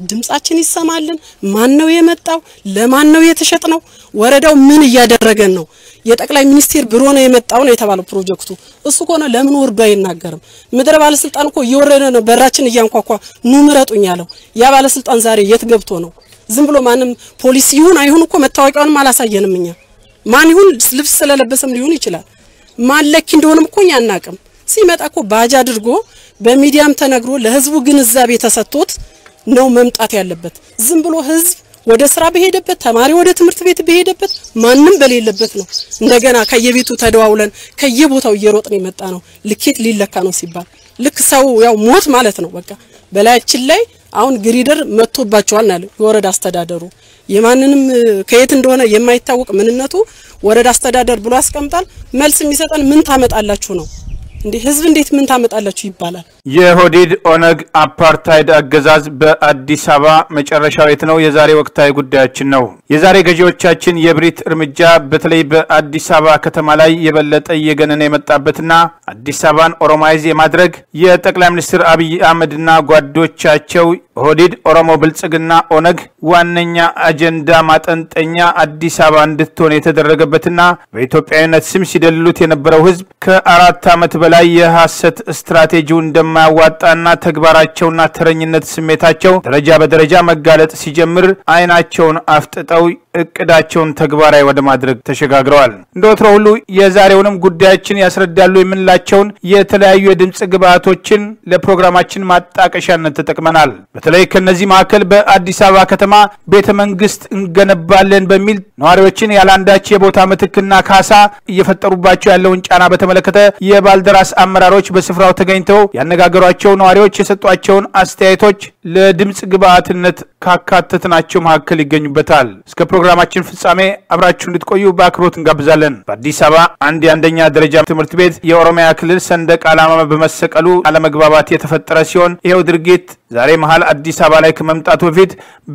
ድምጻችን ይሰማልን። ማን ነው የመጣው? ለማን ነው የተሸጥ ነው? ወረዳው ምን እያደረገን ነው? የጠቅላይ ሚኒስቴር ቢሮ ነው የመጣው ነው የተባለው ፕሮጀክቱ። እሱ ከሆነ ለምን ወርዶ አይናገርም? ምድረ ባለስልጣን እኮ እየወረደ ነው በራችን እያንኳኳ ኑ ምረጡኝ ያለው። ያ ባለስልጣን ዛሬ የት ገብቶ ነው? ዝም ብሎ ማንም ፖሊስ ይሁን አይሁን እኮ መታወቂያውንም አላሳየንም እኛ። ማን ይሁን ልብስ ስለለበሰም ሊሆን ይችላል። ማን ለኪ እንደሆነም እኮ እኛ አናቅም። ሲመጣ እኮ ባጅ አድርጎ በሚዲያም ተነግሮ ለህዝቡ ግንዛቤ ተሰጥቶት ነው መምጣት ያለበት። ዝም ብሎ ህዝብ ወደ ስራ በሄደበት ተማሪ ወደ ትምህርት ቤት በሄደበት ማንም በሌለበት ነው እንደገና ከየቤቱ ተደዋውለን ከየቦታው እየሮጥን የመጣ ነው። ልኬት ሊለካ ነው ሲባል ልክ ሰው ያው ሞት ማለት ነው። በቃ በላያችን ላይ አሁን ግሪደር መጥቶባቸዋል ናለ የወረዳ አስተዳደሩ የማንንም ከየት እንደሆነ የማይታወቅ ምንነቱ ወረዳ አስተዳደር ብሎ ያስቀምጣል። መልስ የሚሰጠን ምን ታመጣላችሁ ነው እንዴ? ህዝብ እንዴት ምን ታመጣላችሁ ይባላል። የሆዲድ ኦነግ አፓርታይድ አገዛዝ በአዲስ አበባ መጨረሻው የት ነው? የዛሬ ወቅታዊ ጉዳያችን ነው። የዛሬ ገዢዎቻችን የብሪት እርምጃ በተለይ በአዲስ አበባ ከተማ ላይ የበለጠ እየገነነ የመጣበትና አዲስ አበባን ኦሮማይዝ የማድረግ የጠቅላይ ሚኒስትር አብይ አህመድና ጓዶቻቸው ኦህዴድ ኦሮሞ ብልጽግና ኦነግ ዋነኛ አጀንዳ ማጠንጠኛ አዲስ አበባ እንድትሆን የተደረገበትና በኢትዮጵያዊነት ስም ሲደልሉት የነበረው ህዝብ ከአራት ዓመት በላይ የሐሰት ስትራቴጂው እንደማያዋጣና ተግባራቸውና ተረኝነት ስሜታቸው ደረጃ በደረጃ መጋለጥ ሲጀምር አይናቸውን አፍጥጠው እቅዳቸውን ተግባራዊ ወደ ማድረግ ተሸጋግረዋል። እንደ ወትሮ ሁሉ የዛሬውንም ጉዳያችን ያስረዳሉ የምንላቸውን የተለያዩ የድምፅ ግብዓቶችን ለፕሮግራማችን ማጣቀሻነት ተጠቅመናል። በተለይ ከነዚህ መካከል በአዲስ አበባ ከተማ ቤተ መንግስት እንገነባለን በሚል ነዋሪዎችን ያለአንዳች የቦታ ምትክና ካሳ እየፈጠሩባቸው ያለውን ጫና በተመለከተ የባልደራስ አመራሮች በስፍራው ተገኝተው ያነጋገሯቸው ነዋሪዎች የሰጧቸውን አስተያየቶች ለድምፅ ግብዓትነት ካካተትናቸው መካከል ይገኙበታል። እስከ ፕሮግራማችን ፍጻሜ አብራችሁ እንድትቆዩ በአክብሮት እንጋብዛለን። በአዲስ አበባ አንድ የአንደኛ ደረጃ ትምህርት ቤት የኦሮሚያ ክልል ሰንደቅ ዓላማ በመሰቀሉ አለመግባባት የተፈጠረ ሲሆን ይኸው ድርጊት ዛሬ መሀል አዲስ አበባ ላይ ከመምጣቱ በፊት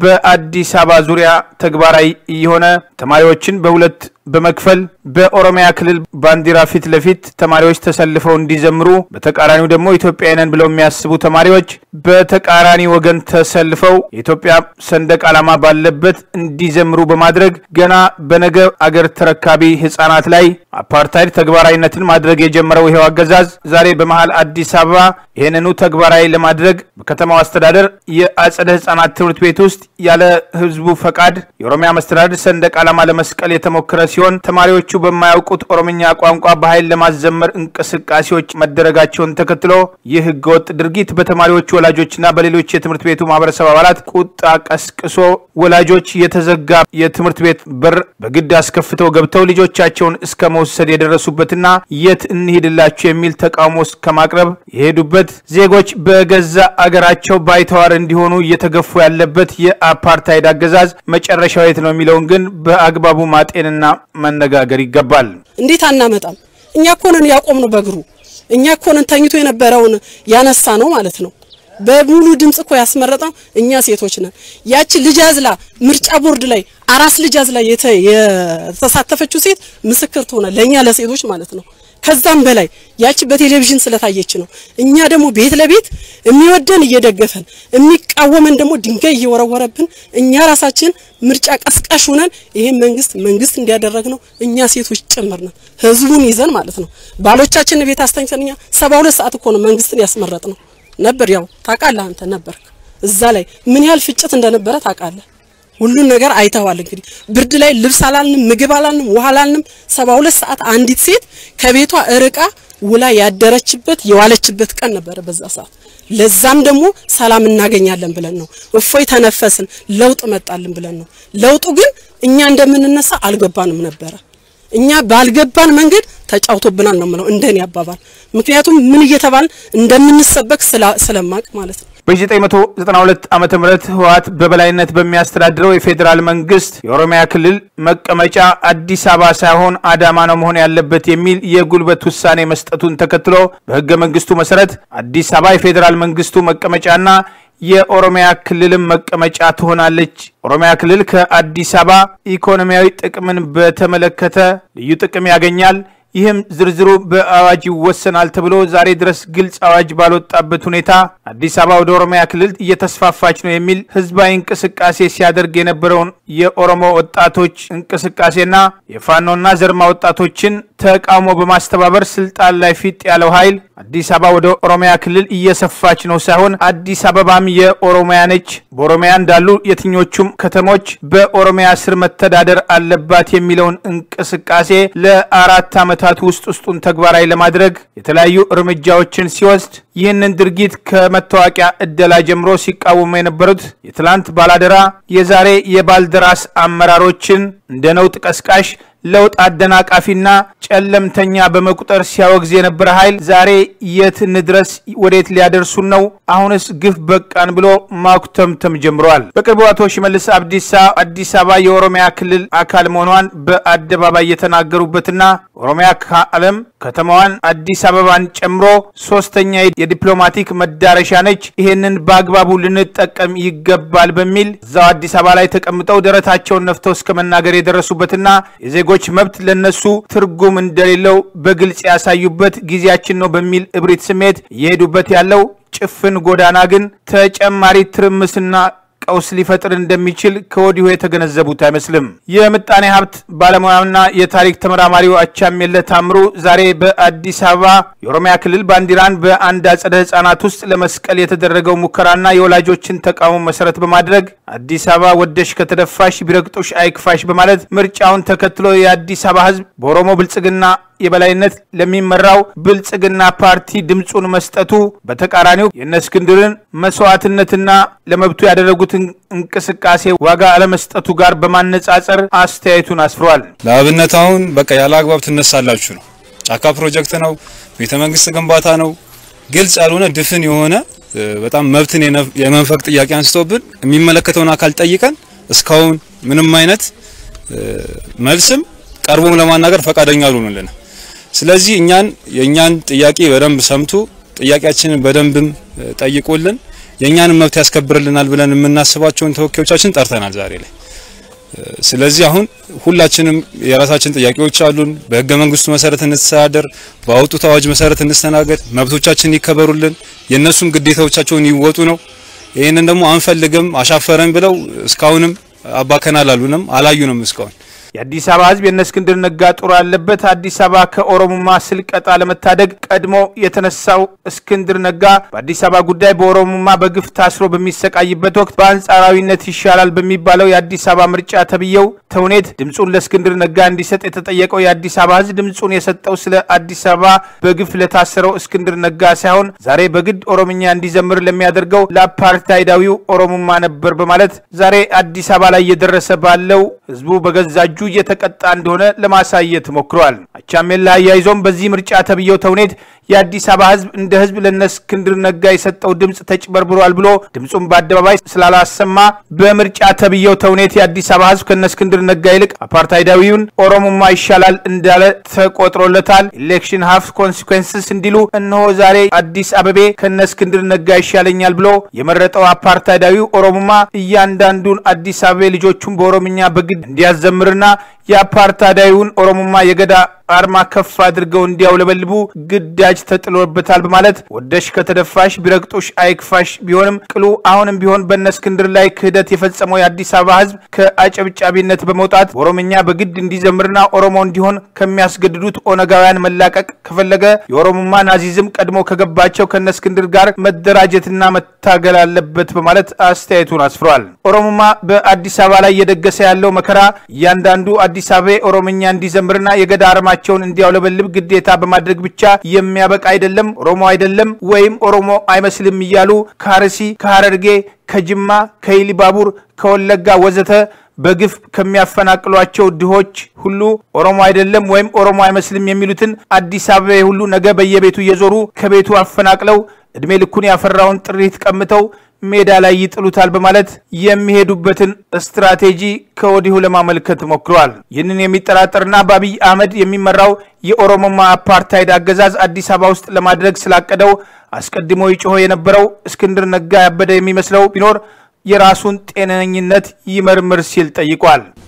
በአዲስ አበባ ዙሪያ ተግባራዊ እየሆነ ተማሪዎችን በሁለት በመክፈል በኦሮሚያ ክልል ባንዲራ ፊት ለፊት ተማሪዎች ተሰልፈው እንዲዘምሩ፣ በተቃራኒው ደግሞ ኢትዮጵያዊ ነን ብለው የሚያስቡ ተማሪዎች በተቃራኒ ወገን ተሰልፈው የኢትዮጵያ ሰንደቅ ዓላማ ባለበት እንዲዘምሩ በማድረግ ገና በነገ አገር ተረካቢ ሕጻናት ላይ አፓርታይድ ተግባራዊነትን ማድረግ የጀመረው ይኸው አገዛዝ ዛሬ በመሀል አዲስ አበባ ይህንኑ ተግባራዊ ለማድረግ በከተማው አስተዳደር የአጸደ ሕጻናት ትምህርት ቤት ውስጥ ያለ ሕዝቡ ፈቃድ የኦሮሚያ መስተዳድር ሰንደቅ ዓላማ ለመስቀል የተሞከረ ሲሆን ተማሪዎቹ በማያውቁት ኦሮምኛ ቋንቋ በኃይል ለማዘመር እንቅስቃሴዎች መደረጋቸውን ተከትሎ ይህ ህገወጥ ድርጊት በተማሪዎቹ ወላጆችና በሌሎች የትምህርት ቤቱ ማህበረሰብ አባላት ቁጣ ቀስቅሶ ወላጆች የተዘጋ የትምህርት ቤት በር በግድ አስከፍተው ገብተው ልጆቻቸውን እስከ መውሰድ የደረሱበትና የት እንሂድላችሁ የሚል ተቃውሞ ከማቅረብ የሄዱበት ዜጎች በገዛ አገራቸው ባይተዋር እንዲሆኑ እየተገፉ ያለበት የአፓርታይድ አገዛዝ መጨረሻው የት ነው የሚለውን ግን በአግባቡ ማጤንና መነጋገር ይገባል። እንዴት አናመጣም? እኛ እኮ ነን ያቆምነው በእግሩ እኛ እኮ ነን ተኝቶ የነበረውን ያነሳ ነው ማለት ነው። በሙሉ ድምጽ እኮ ያስመረጠው እኛ ሴቶች ነን። ያቺ ልጅ አዝላ ምርጫ ቦርድ ላይ አራስ ልጅ አዝላ የተሳተፈችው ሴት ምስክር ትሆነ ለእኛ ለሴቶች ማለት ነው። ከዛም በላይ ያቺ በቴሌቪዥን ስለታየች ነው። እኛ ደግሞ ቤት ለቤት የሚወደን እየደገፈን የሚቃወመን ደግሞ ድንጋይ እየወረወረብን እኛ ራሳችን ምርጫ ቀስቃሽ ሆነን ይሄን መንግስት መንግስት እንዲያደረግ ነው እኛ ሴቶች ጭምር ነን። ህዝቡን ይዘን ማለት ነው። ባሎቻችን ቤት አስተኝተን እኛ ሰባ ሁለት ሰዓት እኮ ነው መንግስትን ያስመረጥ ነው ነበር። ያው ታውቃለህ አንተ ነበርክ እዛ ላይ ምን ያህል ፍጭት እንደነበረ ታውቃለህ። ሁሉን ነገር አይተዋል። እንግዲህ ብርድ ላይ ልብስ አላልንም፣ ምግብ አላልንም፣ ውሃ አላልንም። ሰባ ሁለት ሰዓት አንዲት ሴት ከቤቷ እርቃ ውላ ያደረችበት የዋለችበት ቀን ነበረ በዛ ሰዓት። ለዛም ደግሞ ሰላም እናገኛለን ብለን ነው እፎይ ተነፈስን፣ ለውጥ መጣልን ብለን ነው። ለውጡ ግን እኛ እንደምንነሳ አልገባንም ነበረ። እኛ ባልገባን መንገድ ተጫውቶብናል ነው የምለው እንደኔ አባባል። ምክንያቱም ምን እየተባልን እንደምንሰበክ ስለማቅ ማለት ነው። በ1992 ዓ ም ህወሓት በበላይነት በሚያስተዳድረው የፌዴራል መንግስት የኦሮሚያ ክልል መቀመጫ አዲስ አበባ ሳይሆን አዳማ ነው መሆን ያለበት የሚል የጉልበት ውሳኔ መስጠቱን ተከትሎ በህገ መንግስቱ መሰረት አዲስ አበባ የፌዴራል መንግስቱ መቀመጫና የኦሮሚያ ክልልም መቀመጫ ትሆናለች። ኦሮሚያ ክልል ከአዲስ አበባ ኢኮኖሚያዊ ጥቅምን በተመለከተ ልዩ ጥቅም ያገኛል። ይህም ዝርዝሩ በአዋጅ ይወሰናል ተብሎ ዛሬ ድረስ ግልጽ አዋጅ ባልወጣበት ሁኔታ አዲስ አበባ ወደ ኦሮሚያ ክልል እየተስፋፋች ነው የሚል ህዝባዊ እንቅስቃሴ ሲያደርግ የነበረውን የኦሮሞ ወጣቶች እንቅስቃሴና የፋኖና ዘርማ ወጣቶችን ተቃውሞ በማስተባበር ስልጣን ላይ ፊት ያለው ኃይል አዲስ አበባ ወደ ኦሮሚያ ክልል እየሰፋች ነው ሳይሆን አዲስ አበባም የኦሮሚያ ነች፣ በኦሮሚያ እንዳሉ የትኞቹም ከተሞች በኦሮሚያ ስር መተዳደር አለባት የሚለውን እንቅስቃሴ ለአራት ዓመታት ውስጥ ውስጡን ተግባራዊ ለማድረግ የተለያዩ እርምጃዎችን ሲወስድ ይህንን ድርጊት ከመታወቂያ እደላ ጀምሮ ሲቃወሙ የነበሩት የትላንት ባላደራ የዛሬ የባልደራስ አመራሮችን እንደ ነውጥ ቀስቃሽ ለውጥ አደናቃፊና ጨለምተኛ በመቁጠር ሲያወግዝ የነበረ ኃይል ዛሬ የት እንድረስ ወዴት ሊያደርሱን ነው? አሁንስ ግፍ በቃን ብሎ ማኩተምተም ጀምረዋል። በቅርቡ አቶ ሽመልስ አብዲሳ አዲስ አበባ የኦሮሚያ ክልል አካል መሆኗን በአደባባይ የተናገሩበትና ኦሮሚያ ከዓለም ከተማዋን አዲስ አበባን ጨምሮ ሶስተኛ የዲፕሎማቲክ መዳረሻ ነች፣ ይሄንን በአግባቡ ልንጠቀም ይገባል በሚል እዛው አዲስ አበባ ላይ ተቀምጠው ደረታቸውን ነፍተው እስከ መናገር የደረሱበትና የዜጎች መብት ለነሱ ትርጉም እንደሌለው በግልጽ ያሳዩበት ጊዜያችን ነው በሚል እብሪት ስሜት እየሄዱበት ያለው ጭፍን ጎዳና ግን ተጨማሪ ትርምስና ቀውስ ሊፈጥር እንደሚችል ከወዲሁ የተገነዘቡት አይመስልም። የምጣኔ ሀብት ባለሙያና የታሪክ ተመራማሪው አቻምየለህ ታምሩ ዛሬ በአዲስ አበባ የኦሮሚያ ክልል ባንዲራን በአንድ አጸደ ሕጻናት ውስጥ ለመስቀል የተደረገው ሙከራና የወላጆችን ተቃውሞ መሰረት በማድረግ አዲስ አበባ ወደሽ ከተደፋሽ ቢረግጦሽ አይክፋሽ በማለት ምርጫውን ተከትሎ የአዲስ አበባ ሕዝብ በኦሮሞ ብልጽግና የበላይነት ለሚመራው ብልጽግና ፓርቲ ድምፁን መስጠቱ በተቃራኒው የእነ እስክንድርን መስዋዕትነትና ለመብቱ ያደረጉትን እንቅስቃሴ ዋጋ አለመስጠቱ ጋር በማነጻጸር አስተያየቱን አስፍሯል። ለአብነት አሁን በቃ ያለ አግባብ ትነሳላችሁ ነው። ጫካ ፕሮጀክት ነው፣ ቤተ መንግስት ግንባታ ነው። ግልጽ ያልሆነ ድፍን የሆነ በጣም መብትን የመንፈቅ ጥያቄ አንስቶብን የሚመለከተውን አካል ጠይቀን እስካሁን ምንም አይነት መልስም ቀርቦም ለማናገር ፈቃደኛ አልሆኑልንም። ስለዚህ እኛን የእኛን ጥያቄ በደንብ ሰምቶ ጥያቄያችንን በደንብም ጠይቆልን የእኛንም መብት ያስከብርልናል ብለን የምናስባቸውን ተወካዮቻችን ጠርተናል ዛሬ ላይ። ስለዚህ አሁን ሁላችንም የራሳችን ጥያቄዎች አሉን። በህገ መንግስቱ መሰረት እንስተዳደር፣ ባወጡት አዋጅ መሰረት እንስተናገድ፣ መብቶቻችን ይከበሩልን፣ የእነሱም ግዴታዎቻቸውን ይወጡ ነው። ይህንን ደግሞ አንፈልግም አሻፈረን ብለው እስካሁንም አባከናል አሉንም አላዩንም እስካሁን የአዲስ አበባ ህዝብ የእነ እስክንድር ነጋ ጦር ያለበት አዲስ አበባ ከኦሮሞማ ስልቀጣ ለመታደግ ቀድሞ የተነሳው እስክንድር ነጋ በአዲስ አበባ ጉዳይ በኦሮሞማ በግፍ ታስሮ በሚሰቃይበት ወቅት በአንጻራዊነት ይሻላል በሚባለው የአዲስ አበባ ምርጫ ተብዬው ተውኔት ድምፁን ለእስክንድር ነጋ እንዲሰጥ የተጠየቀው የአዲስ አበባ ህዝብ ድምፁን የሰጠው ስለ አዲስ አበባ በግፍ ለታሰረው እስክንድር ነጋ ሳይሆን ዛሬ በግድ ኦሮምኛ እንዲዘምር ለሚያደርገው ለአፓርታይዳዊው ኦሮሞማ ነበር በማለት ዛሬ አዲስ አበባ ላይ እየደረሰ ባለው ህዝቡ በገዛ እጁ እየተቀጣ እንደሆነ ለማሳየት ሞክረዋል። አቻምየለህ አያይዞም በዚህ ምርጫ ተብዬው ተውኔት የአዲስ አበባ ህዝብ እንደ ህዝብ ለነ እስክንድር ነጋ የሰጠው ድምፅ ተጭበርብሯል ብሎ ድምፁን በአደባባይ ስላላሰማ በምርጫ ተብዬው ተውኔት የአዲስ አበባ ህዝብ ከነ እስክንድር ነጋ ይልቅ አፓርታይዳዊውን ኦሮሞማ ይሻላል እንዳለ ተቆጥሮለታል። ኢሌክሽን ሀፍ ኮንሲኩንስስ እንዲሉ እነሆ ዛሬ አዲስ አበቤ ከነ እስክንድር ነጋ ይሻለኛል ብሎ የመረጠው አፓርታይዳዊው ኦሮሞማ እያንዳንዱን አዲስ አበቤ ልጆቹን በኦሮምኛ በግድ እንዲያዘምርና የአፓርታይዳዊውን ኦሮሞማ የገዳ አርማ ከፍ አድርገው እንዲያውለበልቡ ግዳጅ ተጥሎበታል በማለት ወደሽ ከተደፋሽ ቢረግጦሽ አይክፋሽ ቢሆንም ቅሉ አሁንም ቢሆን በነ እስክንድር ላይ ክህደት የፈጸመው የአዲስ አበባ ህዝብ ከአጨብጫቢነት በመውጣት በኦሮምኛ በግድ እንዲዘምርና ኦሮሞ እንዲሆን ከሚያስገድዱት ኦነጋውያን መላቀቅ ከፈለገ የኦሮሞማ ናዚዝም ቀድሞ ከገባቸው ከነ እስክንድር ጋር መደራጀትና መታገል አለበት በማለት አስተያየቱን አስፍሯል። ኦሮሞማ በአዲስ አበባ ላይ እየደገሰ ያለው መከራ እያንዳንዱ አዲስ አበባ ኦሮምኛ እንዲዘምርና የገዳ አርማ ቸውን እንዲያውለበልብ ግዴታ በማድረግ ብቻ የሚያበቃ አይደለም። ኦሮሞ አይደለም ወይም ኦሮሞ አይመስልም እያሉ ከአርሲ፣ ከሀረርጌ፣ ከጅማ፣ ከኢሊባቡር፣ ከወለጋ ወዘተ በግፍ ከሚያፈናቅሏቸው ድሆች ሁሉ ኦሮሞ አይደለም ወይም ኦሮሞ አይመስልም የሚሉትን አዲስ አበባ ሁሉ ነገ በየቤቱ እየዞሩ ከቤቱ አፈናቅለው እድሜ ልኩን ያፈራውን ጥሪት ቀምተው ሜዳ ላይ ይጥሉታል በማለት የሚሄዱበትን ስትራቴጂ ከወዲሁ ለማመልከት ሞክረዋል። ይህንን የሚጠራጠርና በአብይ አህመድ የሚመራው የኦሮሞማ አፓርታይድ አገዛዝ አዲስ አበባ ውስጥ ለማድረግ ስላቀደው አስቀድሞ ይጮሆ የነበረው እስክንድር ነጋ ያበደ የሚመስለው ቢኖር የራሱን ጤነኝነት ይመርምር ሲል ጠይቋል።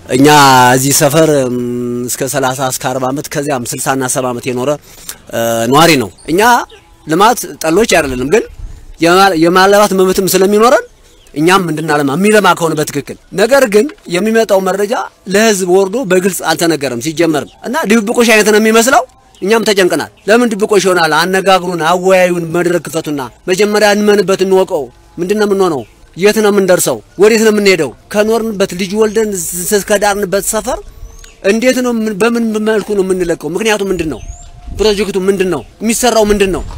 እኛ እዚህ ሰፈር እም፣ እስከ 30 እስከ 40 ዓመት ከዚያም 60 እና 70 ዓመት የኖረ እ፣ ነዋሪ ነው። እኛ ልማት ጠሎች አይደለንም፣ ግን የማ- የማልማት መብትም ስለሚኖረን እኛም እንድናለማ የሚለማ ከሆነ በትክክል ነገር ግን የሚመጣው መረጃ ለህዝብ ወርዶ በግልጽ አልተነገረም ሲጀመርም እና ድብብቆሽ አይነት ነው የሚመስለው። እኛም ተጨንቀናል። ለምን ድብቆሽ ይሆናል? አነጋግሩን፣ አወያዩን፣ መድረክ ክፈቱና መጀመሪያ እንመንበት፣ እንወቀው። ምንድን ነው የምንሆነው? የት ነው የምንደርሰው? ወዴት ነው የምንሄደው? ከኖርንበት ልጅ ወልደን እስከዳርንበት ሰፈር እንዴት ነው ምን- በምን መልኩ ነው የምንለቀው? ምክንያቱ ምንድን ነው? ፕሮጀክቱ ምንድን ነው? የሚሰራው ምንድን ነው?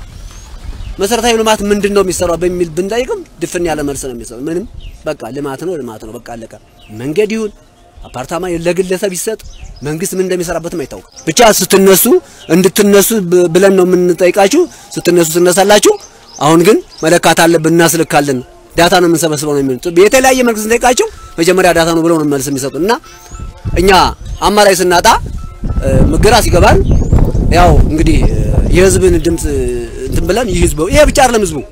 መሰረታዊ ልማት ምንድን ነው የሚሰራው በሚል ብንጠይቅም ድፍን ያለ መልስ ነው የሚሰጠው። ምንም በቃ ልማት ነው ልማት ነው በቃ አለቀ። መንገድ ይሁን አፓርታማ ለግለሰብ ይሰጥ መንግስት ምን እንደሚሰራበትም አይታወቅም። ብቻ ስትነሱ እንድትነሱ ብ- ብለን ነው የምንጠይቃችሁ። ስትነሱ ትነሳላችሁ። አሁን ግን መለካት አለብን፣ እናስልካለን፣ ዳታ ነው የምንሰበስበው ነው የሚሉት። የተለያየ መልክ ስንጠይቃቸው መጀመሪያ ዳታ ነው ብለው ነው መልስ የሚሰጡ እና እኛ አማራጭ ስናጣ እ፣ ግራ ሲገባን ያው እንግዲህ እ፣ የህዝብን ድምፅ እንትን ብለን ይህ ህዝቡ ይሄ ብቻ አይደለም ህዝቡ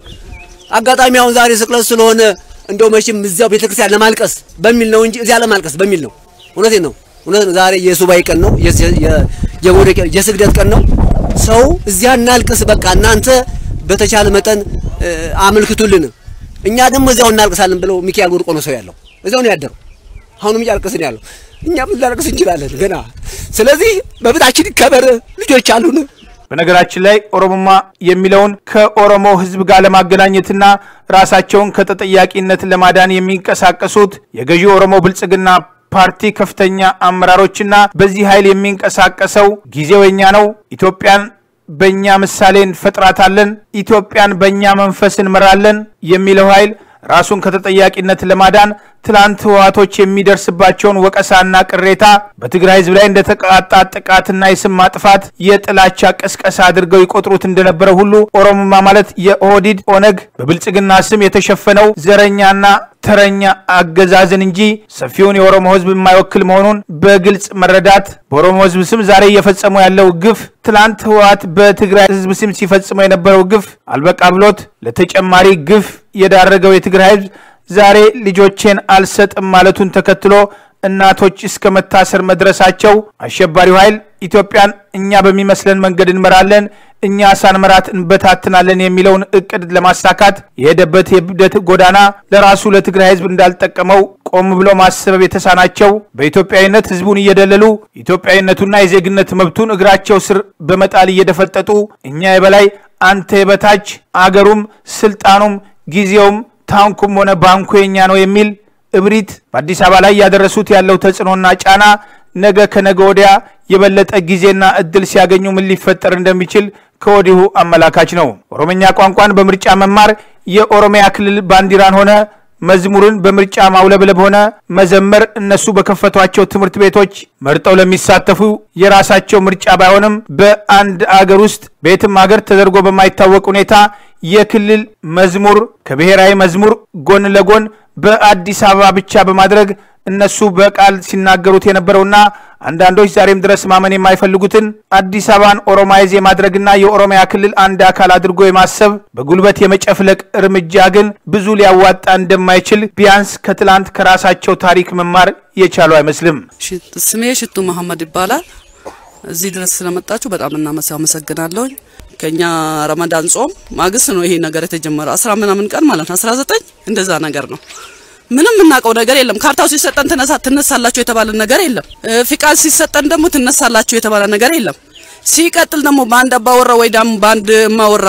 አጋጣሚ አሁን ዛሬ ስቅለት ስለሆነ እንደው መቼም እዚያው ቤተክርስቲያን ለማልቀስ በሚል ነው እንጂ እዚያ ለማልቀስ በሚል ነው። እውነቴን ነው እውነት ነው። ዛሬ የሱባኤ ቀን ነው፣ የስ- የ- የመውደቂያ የስግደት ቀን ነው። ሰው እዚያ እናልቅስ በቃ እናንተ በተቻለ መጠን እ፣ አመልክቱልን፣ እኛ ደግሞ እዚያው እናልቅሳለን ብለው ሚካኤል ወድቆ ነው ሰው ያለው እዚያው ነው ያደረው። አሁንም እያለቀስን ያለው እኛም ልናለቅስ እንችላለን ገና። ስለዚህ መብታችን ይከበር፣ ልጆች አሉን። በነገራችን ላይ ኦሮሞማ የሚለውን ከኦሮሞ ሕዝብ ጋር ለማገናኘትና ራሳቸውን ከተጠያቂነት ለማዳን የሚንቀሳቀሱት የገዢ ኦሮሞ ብልጽግና ፓርቲ ከፍተኛ አመራሮችና በዚህ ኃይል የሚንቀሳቀሰው ጊዜው የኛ ነው፣ ኢትዮጵያን በእኛ ምሳሌ እንፈጥራታለን፣ ኢትዮጵያን በእኛ መንፈስ እንመራለን የሚለው ኃይል ራሱን ከተጠያቂነት ለማዳን ትላንት ህወሓቶች የሚደርስባቸውን ወቀሳና ቅሬታ በትግራይ ህዝብ ላይ እንደተቃጣ ጥቃትና የስም ማጥፋት የጥላቻ ቅስቀሳ አድርገው ይቆጥሩት እንደነበረ ሁሉ ኦሮሞማ ማለት የኦህዲድ ኦነግ በብልጽግና ስም የተሸፈነው ዘረኛና ተረኛ አገዛዝን እንጂ ሰፊውን የኦሮሞ ህዝብ የማይወክል መሆኑን በግልጽ መረዳት በኦሮሞ ህዝብ ስም ዛሬ እየፈጸሙ ያለው ግፍ ትላንት ህወሓት በትግራይ ህዝብ ስም ሲፈጽመው የነበረው ግፍ አልበቃ ብሎት ለተጨማሪ ግፍ የዳረገው የትግራይ ህዝብ ዛሬ ልጆቼን አልሰጥም ማለቱን ተከትሎ እናቶች እስከ መታሰር መድረሳቸው አሸባሪው ኃይል ኢትዮጵያን እኛ በሚመስለን መንገድ እንመራለን፣ እኛ ሳንመራት እንበታትናለን የሚለውን እቅድ ለማሳካት የሄደበት የብደት ጎዳና ለራሱ ለትግራይ ህዝብ እንዳልጠቀመው ቆም ብሎ ማሰብ የተሳናቸው በኢትዮጵያዊነት ህዝቡን እየደለሉ ኢትዮጵያዊነቱና የዜግነት መብቱን እግራቸው ስር በመጣል እየደፈጠጡ እኛ የበላይ አንተ የበታች አገሩም ስልጣኑም ጊዜውም ታንኩም ሆነ ባንኩ የኛ ነው የሚል እብሪት በአዲስ አበባ ላይ ያደረሱት ያለው ተጽዕኖና ጫና ነገ ከነገ ወዲያ የበለጠ ጊዜና እድል ሲያገኙ ምን ሊፈጠር እንደሚችል ከወዲሁ አመላካች ነው። ኦሮምኛ ቋንቋን በምርጫ መማር የኦሮሚያ ክልል ባንዲራን ሆነ መዝሙርን በምርጫ ማውለብለብ ሆነ መዘመር እነሱ በከፈቷቸው ትምህርት ቤቶች መርጠው ለሚሳተፉ የራሳቸው ምርጫ ባይሆንም በአንድ አገር ውስጥ በየትም ሀገር ተደርጎ በማይታወቅ ሁኔታ የክልል መዝሙር ከብሔራዊ መዝሙር ጎን ለጎን በአዲስ አበባ ብቻ በማድረግ እነሱ በቃል ሲናገሩት የነበረውና አንዳንዶች ዛሬም ድረስ ማመን የማይፈልጉትን አዲስ አበባን ኦሮማይዝ የማድረግና የኦሮሚያ ክልል አንድ አካል አድርጎ የማሰብ በጉልበት የመጨፍለቅ እርምጃ ግን ብዙ ሊያዋጣ እንደማይችል ቢያንስ ከትላንት ከራሳቸው ታሪክ መማር የቻሉ አይመስልም። ስሜ ሽቱ መሐመድ ይባላል። እዚህ ድረስ ስለመጣችሁ በጣም እናመሰ አመሰግናለሁኝ። ከኛ ረመዳን ጾም ማግስት ነው ይሄ ነገር የተጀመረው። አስራ ምናምን ቀን ማለት ነው፣ አስራ ዘጠኝ እንደዛ ነገር ነው። ምንም የምናውቀው ነገር የለም። ካርታው ሲሰጠን ትነሳ ትነሳላችሁ የተባለ ነገር የለም። እ፣ ፍቃድ ሲሰጠን ደግሞ ትነሳላችሁ የተባለ ነገር የለም። ሲቀጥል ደግሞ በአንድ አባወራ ወይ ደግሞ በአንድ እማወራ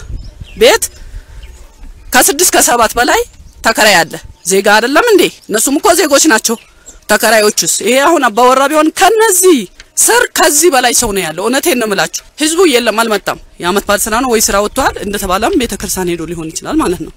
ቤት ከስድስት ከሰባት በላይ ተከራይ አለ። ዜጋ አይደለም እንዴ? እነሱም እኮ ዜጎች ናቸው። ተከራዮችስ ይሄ አሁን አባወራ ቢሆን ከነዚህ ስር ከዚህ በላይ ሰው ነው ያለው። እውነቴን ነው የምላችሁ። ህዝቡ የለም አልመጣም። የአመት በዓል ስራ ነው ወይ ስራ ወጥቷል እንደተባለም ቤተክርስቲያን ሄዶ ሊሆን ይችላል ማለት ነው።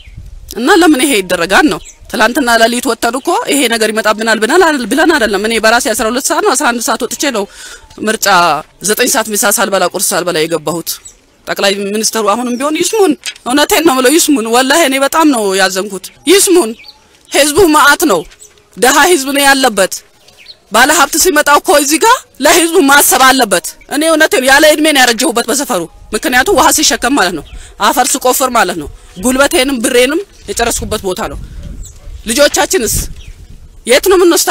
እና ለምን ይሄ ይደረጋል ነው? ትላንትና ሌሊት ወጥተን እኮ ይሄ ነገር ይመጣብናል ብለን አይደል ብለን አይደለም። እኔ በራሴ 12 ሰዓት ነው 11 ሰዓት ወጥቼ ነው ምርጫ 9 ሰዓት ምሳ ሳልበላ ቁርስ ሳልበላ የገባሁት። ጠቅላይ ሚኒስተሩ አሁንም ቢሆን ይስሙን፣ እውነቴን ነው ብለው ይስሙን። ወላሂ እኔ በጣም ነው ያዘንኩት። ይስሙን። ህዝቡ መዓት ነው፣ ደሃ ህዝብ ነው ያለበት። ባለ ሀብት ሲመጣ እኮ እዚህ ጋር ለህዝቡ ማሰብ አለበት። እኔ እውነቴን ያለ እድሜ ነው ያረጀሁበት በሰፈሩ። ምክንያቱም ውሃ ሲሸከም ማለት ነው፣ አፈር ስቆፍር ማለት ነው፣ ጉልበቴንም ብሬንም የጨረስኩበት ቦታ ነው። ልጆቻችንስ የት ነው የምንወስዳቸው?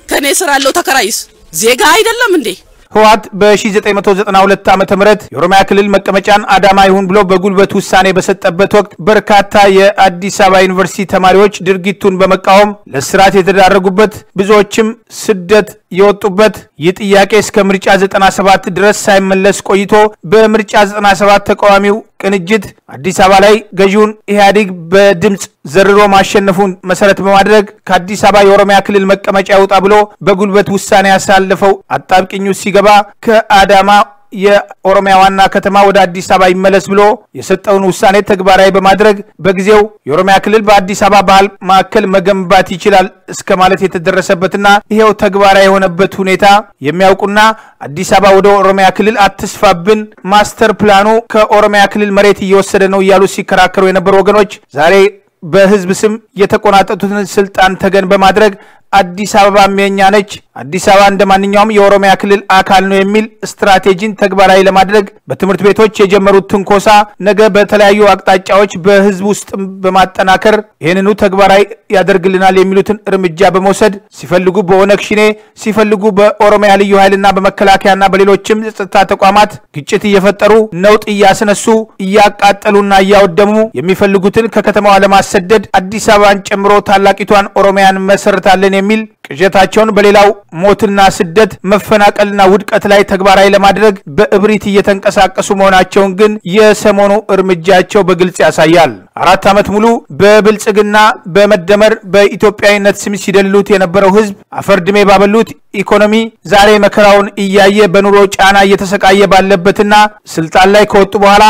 ከኔ ስራ ያለው ተከራይስ ዜጋ አይደለም እንዴ? ህወሓት በ1992 ዓ ም የኦሮሚያ ክልል መቀመጫን አዳማ ይሁን ብሎ በጉልበት ውሳኔ በሰጠበት ወቅት በርካታ የአዲስ አበባ ዩኒቨርሲቲ ተማሪዎች ድርጊቱን በመቃወም ለስርዓት የተዳረጉበት ብዙዎችም ስደት የወጡበት ይህ ጥያቄ እስከ ምርጫ 97 ድረስ ሳይመለስ ቆይቶ በምርጫ 97 ተቃዋሚው ቅንጅት አዲስ አበባ ላይ ገዢውን ኢህአዴግ በድምፅ ዘርሮ ማሸነፉን መሰረት በማድረግ ከአዲስ አበባ የኦሮሚያ ክልል መቀመጫ ይውጣ ብሎ በጉልበት ውሳኔ ያሳለፈው አጣብቅኝ ውስጥ ሲገባ ከአዳማ የኦሮሚያ ዋና ከተማ ወደ አዲስ አበባ ይመለስ ብሎ የሰጠውን ውሳኔ ተግባራዊ በማድረግ በጊዜው የኦሮሚያ ክልል በአዲስ አበባ ባህል ማዕከል መገንባት ይችላል እስከ ማለት የተደረሰበትና ይሄው ተግባራዊ የሆነበት ሁኔታ የሚያውቁና አዲስ አበባ ወደ ኦሮሚያ ክልል አትስፋብን፣ ማስተር ፕላኑ ከኦሮሚያ ክልል መሬት እየወሰደ ነው እያሉ ሲከራከሩ የነበሩ ወገኖች ዛሬ በህዝብ ስም የተቆናጠጡትን ስልጣን ተገን በማድረግ አዲስ አበባም የኛ ነች፣ አዲስ አበባ እንደ ማንኛውም የኦሮሚያ ክልል አካል ነው የሚል ስትራቴጂን ተግባራዊ ለማድረግ በትምህርት ቤቶች የጀመሩት ትንኮሳ ነገ በተለያዩ አቅጣጫዎች በህዝብ ውስጥ በማጠናከር ይህንኑ ተግባራዊ ያደርግልናል የሚሉትን እርምጃ በመውሰድ ሲፈልጉ በኦነግ ሽኔ ሲፈልጉ በኦሮሚያ ልዩ ኃይልና በመከላከያና በሌሎችም የጸጥታ ተቋማት ግጭት እየፈጠሩ ነውጥ እያስነሱ እያቃጠሉና እያወደሙ የሚፈልጉትን ከከተማዋ ለማሰደድ አዲስ አበባን ጨምሮ ታላቂቷን ኦሮሚያን መሰርታለን የሚል ቅዠታቸውን በሌላው ሞትና ስደት መፈናቀልና ውድቀት ላይ ተግባራዊ ለማድረግ በእብሪት እየተንቀሳቀሱ መሆናቸውን ግን የሰሞኑ እርምጃቸው በግልጽ ያሳያል። አራት ዓመት ሙሉ በብልጽግና በመደመር በኢትዮጵያዊነት ስም ሲደልሉት የነበረው ህዝብ አፈርድሜ ባበሉት ኢኮኖሚ ዛሬ መከራውን እያየ በኑሮ ጫና እየተሰቃየ ባለበትና ስልጣን ላይ ከወጡ በኋላ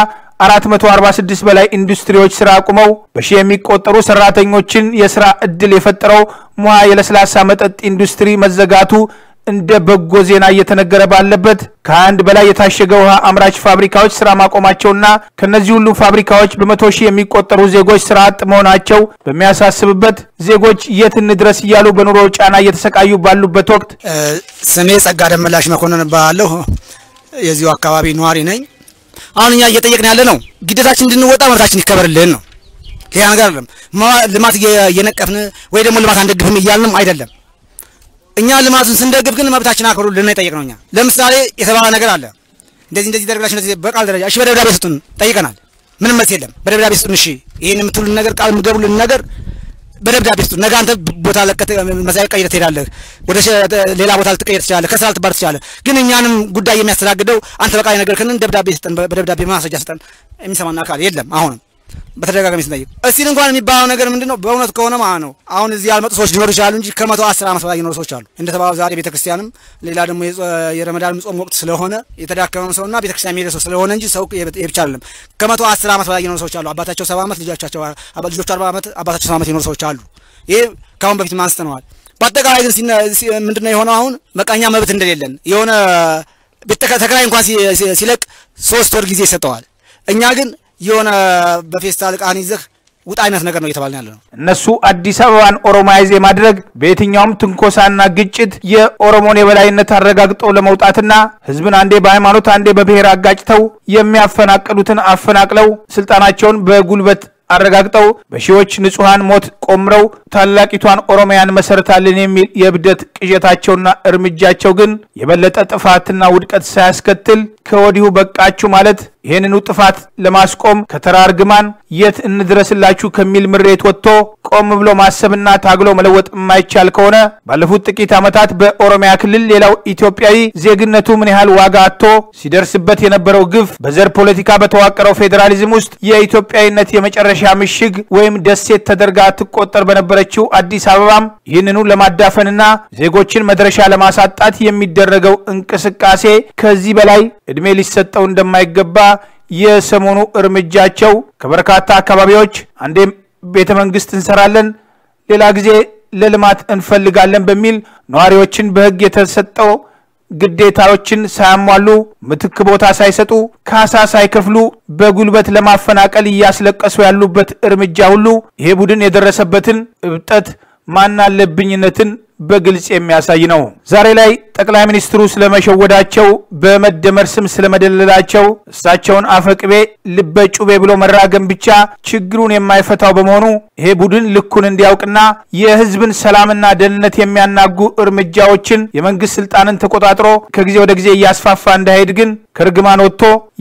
446 በላይ ኢንዱስትሪዎች ስራ አቁመው በሺህ የሚቆጠሩ ሰራተኞችን የስራ እድል የፈጠረው ሙሃ የለስላሳ መጠጥ ኢንዱስትሪ መዘጋቱ እንደ በጎ ዜና እየተነገረ ባለበት ከአንድ በላይ የታሸገ ውሃ አምራች ፋብሪካዎች ስራ ማቆማቸውና ከነዚህ ሁሉ ፋብሪካዎች በመቶ ሺህ የሚቆጠሩ ዜጎች ስራ አጥ መሆናቸው በሚያሳስብበት ዜጎች የት እንድረስ እያሉ በኑሮ ጫና እየተሰቃዩ ባሉበት ወቅት ስሜ ጸጋ ደመላሽ መኮንን እባላለሁ። የዚሁ አካባቢ ነዋሪ ነኝ። አሁን እኛ እየጠየቅን ያለ ነው ግዴታችን እንድንወጣ መብታችን ይከበርልን ነው። ሌላ ነገር አይደለም። ልማት እየነቀፍን ወይ ደግሞ ልማት አንደግፍም እያልንም አይደለም። እኛ ልማቱን ስንደግፍ ግን መብታችን አክብሩልን የጠየቅነው እኛ። ለምሳሌ የተባለ ነገር አለ እንደዚህ እንደዚህ ደረግላችሁ እንደዚህ በቃል ደረጃ እሺ፣ በደብዳቤ ስጡን ጠይቀናል። ምንም መልስ የለም። በደብዳቤ ስጡን እሺ፣ ይሄን የምትሉን ነገር ቃል የምትገቡልን ነገር በደብዳቤ ስጡን። ነገ አንተ ቦታ ለቀህ መሳይ ቀይረህ ትሄዳለህ፣ ወደ ሌላ ቦታ ልትቀይር ትችላለህ፣ ከስራ ልትባር ትችላለህ። ግን እኛንም ጉዳይ የሚያስተናግደው አንተ በቃ ነገር ከንን ደብዳቤ ስጠን፣ በደብዳቤ ማስረጃ ስጠን። የሚሰማን አካል የለም። አሁንም በተደጋጋሚ ስንጠይቅ እስቲል እንኳን የሚባለው ነገር ምንድን ነው? በእውነት ከሆነ ማለት ነው አሁን እዚህ ያልመጡ ሰዎች ሊኖሩ ይችላሉ እንጂ ከመቶ አስር ዓመት በላይ የኖሩ ሰዎች አሉ። እንደተባለው ዛሬ ቤተክርስቲያንም ሌላ ደግሞ የረመዳን ጾም ወቅት ስለሆነ የተዳከመም ሰውና ቤተክርስቲያን የሚሄደ ሰው ስለሆነ እንጂ ሰው የብቻ አይደለም። ከመቶ አስር ዓመት በላይ የኖሩ ሰዎች አሉ። አባታቸው ሰባ ዓመት ልጆቻቸው ልጆቹ አርባ ዓመት አባታቸው ሰባ ዓመት የኖሩ ሰዎች አሉ። ይሄ ከአሁን በፊት አንስተነዋል። በአጠቃላይ ግን ምንድነው የሆነው? አሁን መቃኛ መብት እንደሌለን የሆነ ተከራይ እንኳን ሲለቅ ሶስት ወር ጊዜ ይሰጠዋል። እኛ ግን የሆነ በፌስታል ዕቃህን ይዘህ ውጣ አይነት ነገር ነው እየተባልን ያለ ነው። እነሱ አዲስ አበባን ኦሮማይዝ የማድረግ በየትኛውም ትንኮሳና ግጭት የኦሮሞን የበላይነት አረጋግጠው ለመውጣትና ህዝብን አንዴ በሃይማኖት አንዴ በብሔር አጋጭተው የሚያፈናቅሉትን አፈናቅለው ስልጣናቸውን በጉልበት አረጋግጠው በሺዎች ንጹሐን ሞት ቆምረው ታላቂቷን ኦሮሚያን መሰረታለን የሚል የእብደት ቅዠታቸውና እርምጃቸው ግን የበለጠ ጥፋትና ውድቀት ሳያስከትል ከወዲሁ በቃችሁ ማለት ይህንኑ ጥፋት ለማስቆም ከተራ እርግማን የት እንድረስላችሁ ከሚል ምሬት ወጥቶ ቆም ብሎ ማሰብና ታግሎ መለወጥ የማይቻል ከሆነ ባለፉት ጥቂት ዓመታት በኦሮሚያ ክልል ሌላው ኢትዮጵያዊ ዜግነቱ ምን ያህል ዋጋ አጥቶ ሲደርስበት የነበረው ግፍ በዘር ፖለቲካ በተዋቀረው ፌዴራሊዝም ውስጥ የኢትዮጵያዊነት የመጨረሻ ምሽግ ወይም ደሴት ተደርጋ ትቆጠር በነበረችው አዲስ አበባም ይህንኑ ለማዳፈንና ዜጎችን መድረሻ ለማሳጣት የሚደረገው እንቅስቃሴ ከዚህ በላይ ዕድሜ ሊሰጠው እንደማይገባ የሰሞኑ እርምጃቸው ከበርካታ አካባቢዎች አንዴም ቤተ መንግስት እንሰራለን፣ ሌላ ጊዜ ለልማት እንፈልጋለን በሚል ነዋሪዎችን በሕግ የተሰጠው ግዴታዎችን ሳያሟሉ ምትክ ቦታ ሳይሰጡ ካሳ ሳይከፍሉ በጉልበት ለማፈናቀል እያስለቀሱ ያሉበት እርምጃ ሁሉ ይሄ ቡድን የደረሰበትን እብጠት ማናለብኝነትን በግልጽ የሚያሳይ ነው። ዛሬ ላይ ጠቅላይ ሚኒስትሩ ስለመሸወዳቸው፣ በመደመር ስም ስለመደለላቸው እሳቸውን አፈቅቤ ልበ ጩቤ ብሎ መራገም ብቻ ችግሩን የማይፈታው በመሆኑ ይሄ ቡድን ልኩን እንዲያውቅና የህዝብን ሰላምና ደህንነት የሚያናጉ እርምጃዎችን የመንግስት ስልጣንን ተቆጣጥሮ ከጊዜ ወደ ጊዜ እያስፋፋ እንዳይሄድ ግን ከርግማን ወጥቶ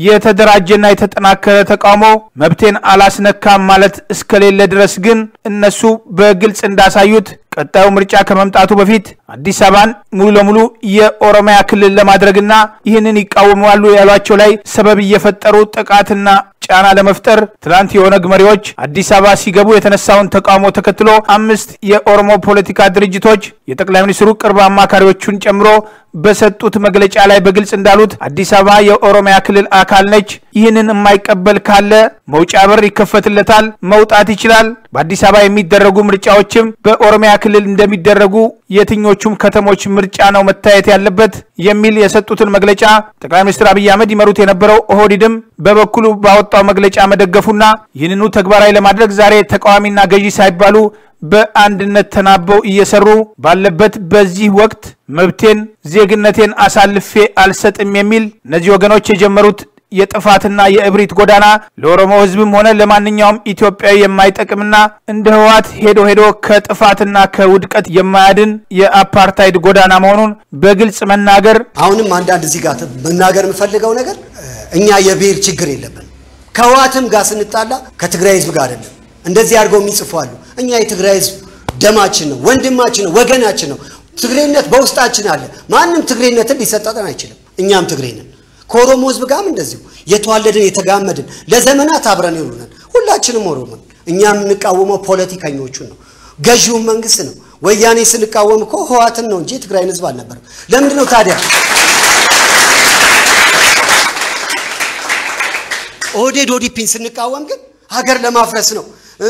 የተደራጀና የተጠናከረ ተቃውሞ መብቴን አላስነካም ማለት እስከሌለ ድረስ ግን እነሱ በግልጽ እንዳሳዩት ቀጣዩ ምርጫ ከመምጣቱ በፊት አዲስ አበባን ሙሉ ለሙሉ የኦሮሚያ ክልል ለማድረግና ይህንን ይቃወማሉ ያሏቸው ላይ ሰበብ እየፈጠሩ ጥቃትና ጫና ለመፍጠር ትናንት የኦነግ መሪዎች አዲስ አበባ ሲገቡ የተነሳውን ተቃውሞ ተከትሎ አምስት የኦሮሞ ፖለቲካ ድርጅቶች የጠቅላይ ሚኒስትሩ ቅርብ አማካሪዎቹን ጨምሮ በሰጡት መግለጫ ላይ በግልጽ እንዳሉት አዲስ አበባ የኦሮሚያ ክልል አካል ነች። ይህንን የማይቀበል ካለ መውጫ በር ይከፈትለታል፣ መውጣት ይችላል። በአዲስ አበባ የሚደረጉ ምርጫዎችም በኦሮሚያ ክልል እንደሚደረጉ የትኞቹም ከተሞች ምርጫ ነው መታየት ያለበት የሚል የሰጡትን መግለጫ ጠቅላይ ሚኒስትር አብይ አህመድ ይመሩት የነበረው ኦህዲድም በበኩሉ ባወጣው መግለጫ መደገፉና ይህንኑ ተግባራዊ ለማድረግ ዛሬ ተቃዋሚና ገዢ ሳይባሉ በአንድነት ተናበው እየሰሩ ባለበት በዚህ ወቅት መብቴን፣ ዜግነቴን አሳልፌ አልሰጥም የሚል እነዚህ ወገኖች የጀመሩት የጥፋትና የእብሪት ጎዳና ለኦሮሞ ሕዝብም ሆነ ለማንኛውም ኢትዮጵያዊ የማይጠቅምና እንደ ህወሓት ሄዶ ሄዶ ከጥፋትና ከውድቀት የማያድን የአፓርታይድ ጎዳና መሆኑን በግልጽ መናገር አሁንም አንዳንድ እዚህ ጋር መናገር የምፈልገው ነገር እኛ የብሔር ችግር የለብን። ከህወሓትም ጋር ስንጣላ ከትግራይ ህዝብ ጋር አይደለም። እንደዚህ አድርገው የሚጽፉ አሉ። እኛ የትግራይ ህዝብ ደማችን ነው፣ ወንድማችን ነው፣ ወገናችን ነው። ትግሬነት በውስጣችን አለ። ማንም ትግሬነትን ሊሰጠጠን አይችልም። እኛም ትግሬ ነን። ከኦሮሞ ህዝብ ጋርም እንደዚሁ የተዋለድን የተጋመድን ለዘመናት አብረን ይሉናል። ሁላችንም ኦሮሞን። እኛ የምንቃወመው ፖለቲከኞቹን ነው፣ ገዢውን መንግስት ነው። ወያኔ ስንቃወም እኮ ህወሓትን ነው እንጂ የትግራይን ህዝብ አልነበረም። ለምንድን ነው ታዲያ ኦህዴድ ኦዲፒን ስንቃወም ግን ሀገር ለማፍረስ ነው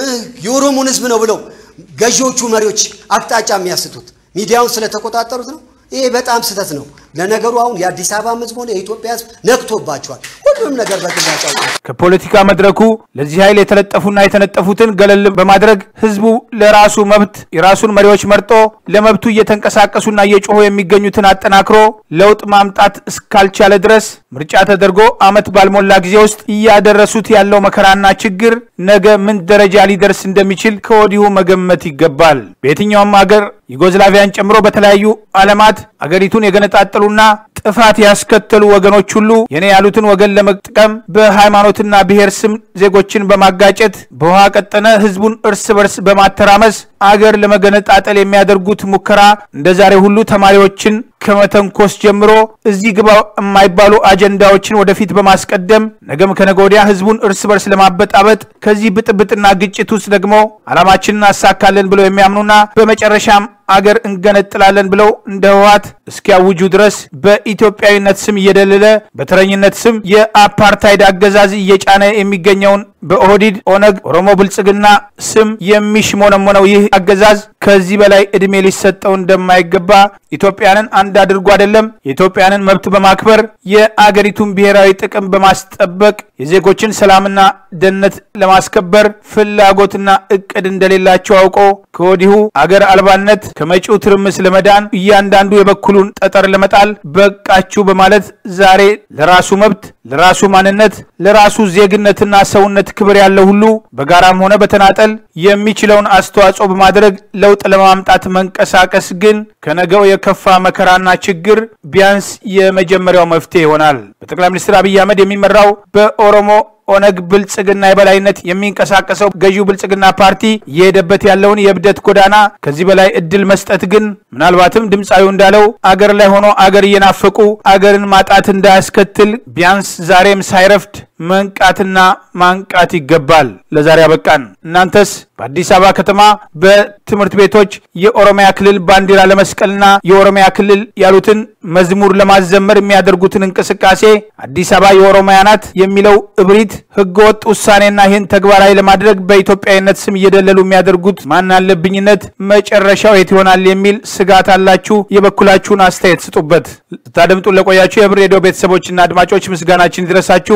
የኦሮሞን ህዝብ ነው ብለው ገዢዎቹ መሪዎች አቅጣጫ የሚያስቱት ሚዲያውን ስለተቆጣጠሩት ነው። ይሄ በጣም ስህተት ነው። ለነገሩ አሁን የአዲስ አበባ ህዝብ ሆነ የኢትዮጵያ ህዝብ ነቅቶባቸዋል። ሁሉም ነገር በግልጽ ከፖለቲካ መድረኩ ለዚህ ኃይል የተለጠፉና የተነጠፉትን ገለል በማድረግ ህዝቡ ለራሱ መብት የራሱን መሪዎች መርጦ ለመብቱ እየተንቀሳቀሱና እየጮሁ የሚገኙትን አጠናክሮ ለውጥ ማምጣት እስካልቻለ ድረስ ምርጫ ተደርጎ አመት ባልሞላ ጊዜ ውስጥ እያደረሱት ያለው መከራና ችግር ነገ ምን ደረጃ ሊደርስ እንደሚችል ከወዲሁ መገመት ይገባል። በየትኛውም ሀገር ዩጎዝላቪያን ጨምሮ በተለያዩ ዓለማት አገሪቱን የገነጣጠሉና ጥፋት ያስከተሉ ወገኖች ሁሉ የኔ ያሉትን ወገን ለመጥቀም በሃይማኖትና ብሔር ስም ዜጎችን በማጋጨት በውሃ ቀጠነ ህዝቡን እርስ በርስ በማተራመስ አገር ለመገነጣጠል የሚያደርጉት ሙከራ እንደ ዛሬ ሁሉ ተማሪዎችን ከመተንኮስ ጀምሮ እዚህ ግባ የማይባሉ አጀንዳዎችን ወደፊት በማስቀደም ነገም ከነገ ወዲያ ህዝቡን እርስ በርስ ለማበጣበጥ ከዚህ ብጥብጥና ግጭት ውስጥ ደግሞ ዓላማችንን እናሳካለን ብለው የሚያምኑና በመጨረሻም አገር እንገነጥላለን ብለው እንደ ህወሓት እስኪያውጁ ድረስ በኢትዮጵያዊነት ስም እየደለለ በተረኝነት ስም የአፓርታይድ አገዛዝ እየጫነ የሚገኘውን በኦህዲድ ኦነግ ኦሮሞ ብልጽግና ስም የሚሽሞነሞነው ይህ አገዛዝ ከዚህ በላይ እድሜ ሊሰጠው እንደማይገባ ኢትዮጵያንን አንድ አድርጎ አይደለም የኢትዮጵያንን መብት በማክበር የአገሪቱን ብሔራዊ ጥቅም በማስጠበቅ የዜጎችን ሰላምና ደህንነት ለማስከበር ፍላጎትና እቅድ እንደሌላቸው አውቆ ከወዲሁ አገር አልባነት ከመጪው ትርምስ ለመዳን እያንዳንዱ የበኩሉን ጠጠር ለመጣል በቃችሁ በማለት ዛሬ ለራሱ መብት፣ ለራሱ ማንነት፣ ለራሱ ዜግነትና ሰውነት ክብር ያለው ሁሉ በጋራም ሆነ በተናጠል የሚችለውን አስተዋጽኦ በማድረግ ለውጥ ለማምጣት መንቀሳቀስ ግን ከነገው የከፋ መከራና ችግር ቢያንስ የመጀመሪያው መፍትሄ ይሆናል። በጠቅላይ ሚኒስትር አብይ አህመድ የሚመራው በኦሮሞ ኦነግ ብልጽግና የበላይነት የሚንቀሳቀሰው ገዢው ብልጽግና ፓርቲ እየሄደበት ያለውን የእብደት ጎዳና ከዚህ በላይ እድል መስጠት ግን ምናልባትም ድምፃዊው እንዳለው አገር ላይ ሆኖ አገር እየናፈቁ አገርን ማጣት እንዳያስከትል ቢያንስ ዛሬም ሳይረፍድ መንቃትና ማንቃት ይገባል። ለዛሬ አበቃን። እናንተስ በአዲስ አበባ ከተማ በትምህርት ቤቶች የኦሮሚያ ክልል ባንዲራ ለመስቀልና የኦሮሚያ ክልል ያሉትን መዝሙር ለማዘመር የሚያደርጉትን እንቅስቃሴ አዲስ አበባ የኦሮሚያ ናት የሚለው እብሪት ህገወጥ ውሳኔና ይህን ተግባራዊ ለማድረግ በኢትዮጵያዊነት ስም እየደለሉ የሚያደርጉት ማን አለብኝነት መጨረሻው የት ይሆናል የሚል ስጋት አላችሁ? የበኩላችሁን አስተያየት ስጡበት። ስታደምጡን ለቆያችሁ የህብር ሬዲዮ ቤተሰቦችና አድማጮች ምስጋናችን ይድረሳችሁ። የህብር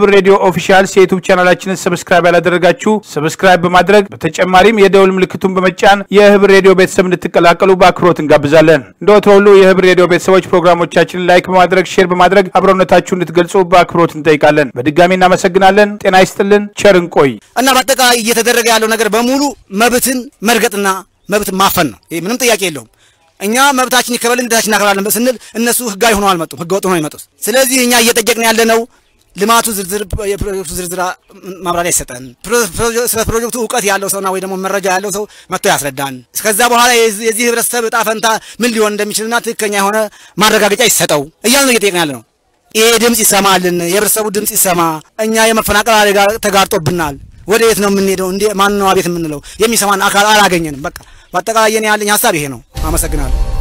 የህብር ሬዲዮ ኦፊሻልስ የዩቱብ ቻናላችንን ሰብስክራይብ ያላደረጋችሁ ሰብስክራይብ በማድረግ በተጨማሪም የደውል ምልክቱን በመጫን የህብር ሬዲዮ ቤተሰብ እንድትቀላቀሉ በአክብሮት እንጋብዛለን። እንደ ወትሮ ሁሉ የህብር ሬዲዮ ቤተሰቦች ፕሮግራሞቻችንን ላይክ በማድረግ ሼር በማድረግ አብሮነታችሁ እንድትገልጹ በአክብሮት እንጠይቃለን። በድጋሚ እናመሰግናለን። ጤና ይስጥልን። ቸር እንቆይ። እና በአጠቃላይ እየተደረገ ያለው ነገር በሙሉ መብትን መርገጥና መብትን ማፈን ነው። ይሄ ምንም ጥያቄ የለውም። እኛ መብታችን ይከበልን ግዴታችን እናከብራለን ስንል እነሱ ህጋዊ ሆነው አልመጡም፣ ህገ ወጥ ሆነው የመጡት። ስለዚህ እኛ እየጠየቅን ያለ ነው ልማቱ ዝርዝር የፕሮጀክቱ ዝርዝር ማብራሪያ ይሰጠን። ስለ ፕሮጀክቱ እውቀት ያለው ሰውና ወይ ደግሞ መረጃ ያለው ሰው መጥቶ ያስረዳን። እስከዛ በኋላ የዚህ ህብረተሰብ እጣ ፈንታ ምን ሊሆን እንደሚችልና ትክክለኛ የሆነ ማረጋገጫ ይሰጠው እያልን ነው እየጠየቅን ያለ ነው። ይሄ ድምፅ ይሰማልን፣ የህብረተሰቡ ድምፅ ይሰማ። እኛ የመፈናቀል አደጋ ተጋርጦብናል። ወደ የት ነው የምንሄደው? እንዴ ማን ነው አቤት የምንለው? የሚሰማን አካል አላገኘንም። በቃ በአጠቃላይ የኔ ያለኝ ሀሳብ ይሄ ነው። አመሰግናለሁ።